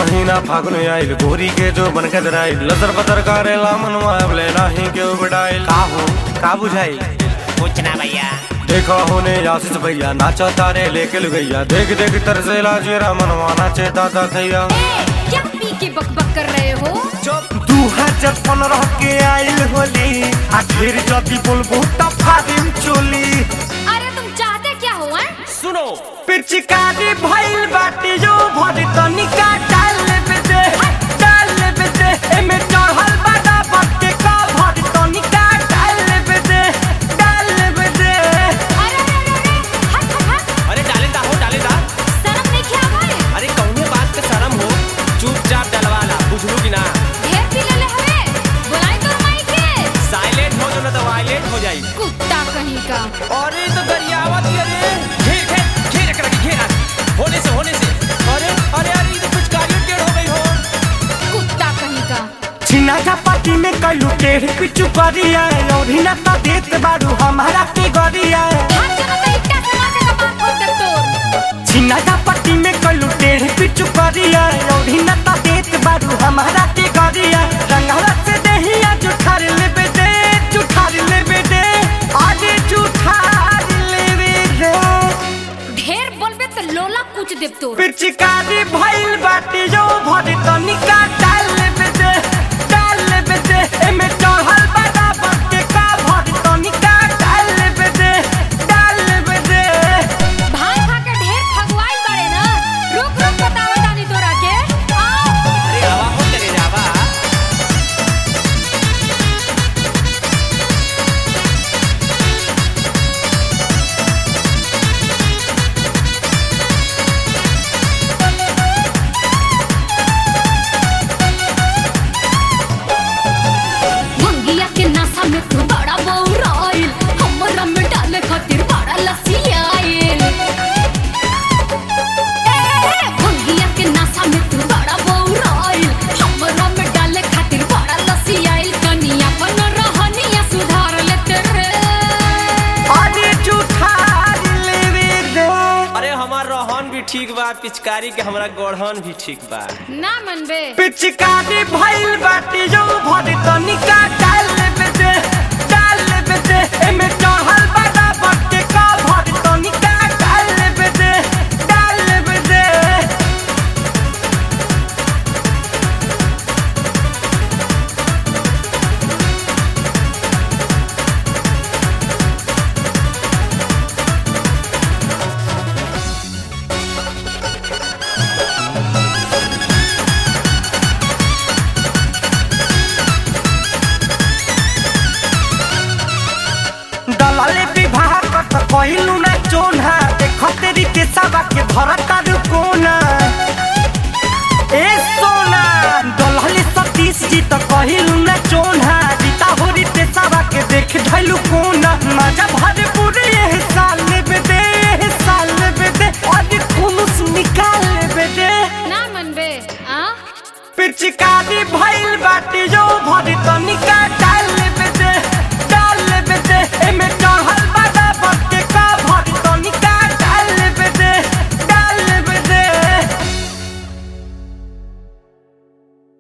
महीना फागुन आइल गोरी के जो बन के दराइल लतर पतर करेला मनवा अबले नाही के उबडाइल का हो का बुझाई कुछ ना भैया देखो होने आशीष भैया नाचा तारे लेके लुगैया देख देख तरसेला जेरा मनवा नाचे दादा थैया ए, क्या पी के बकबक कर रहे हो दू हजार पंद्रह के आइल होली आखिर जदी बोलबो त फादिम चोली अरे तुम चाहते क्या हो हैं? सुनो पिचकारी भइल बाटी जो भरी तनिका डाल लेबे दे डाल लेबे दे एमे चढ़ल बाटा बट्टे का भरी तनिका डाल लेबे दे डाल लेबे दे अरे अरे अरे अरे, हट हट हट अरे डाले दा हो डाले दा शर्म नहीं किया भाई अरे कौने बात पे शर्म हो चुपचाप डलवाला बुझलू कि ना ढेर पी ले ले हवे बुलाई तो माई के साइलेंट हो जो ना तो वायलेंट हो जाई कुत्ता कहीं का अरे तो गरियावत ये रे घेर घेर घेर रख रखी घेर आज। होने से होने से अरे अरे अरे ये तो कुछ कार्य टेढ़ हो गई हो कुत्ता कहीं का छिना का पार्टी में कलू टेढ़ पिचु करिया और हिना त देत बारू हमारा के गरिया हाथ जमा तो इट्टा से मार के कपाट फोड़ दे तोर छिना का पार्टी में कलू टेढ़ पिचु करिया और हिना त देत बारू हमारा के गरिया रंगला से देहिया जुठार लेबे दे जुठार लेबे दे आगे जुठार लेबे दे ढेर बोलबे तो लोला कुछ देव तोर पिचकारी भइल बाटी जो भरी तनिका डाल लेबे दे डाल लेबे दे एमे चढ़ल बाटा बट्टे का भरी तनिका डाल लेबे दे डाल लेबे दे भाई खा के ढेर फगवाइल बड़े ना रुक रुक बताओ दानी तोरा के आओ अरे आवा हो तेरे जावा मंगिया के नासा में तू बड़ा बौराइल हमरा में डाले खातिर बड़ा लसियाइल ए, मंगिया के नासा में तू बड़ा बौराइल हमरा में डाले खातिर बड़ा लसियाइल कनिया बन रहनिया सुधार लेते रे आगे जुठार लेबे दे अरे हमार रोहन भी ठीक बा पिचकारी के हमरा गोढ़न भी ठीक बा ना मनबे पिचकारी भइल बाटी जो भरी तनिका डाल लेबे दे डाल लेबे दे एमे चढ़ल बाटा बट्टे का भरी तनिका डाल लेबे दे डाल लेबे दे दलाले विवाह कत कहिलू ना चोना देख तेरी के सबा के भरत कोना ए सोना दलाले सतीश जी त कहिलू ना चोना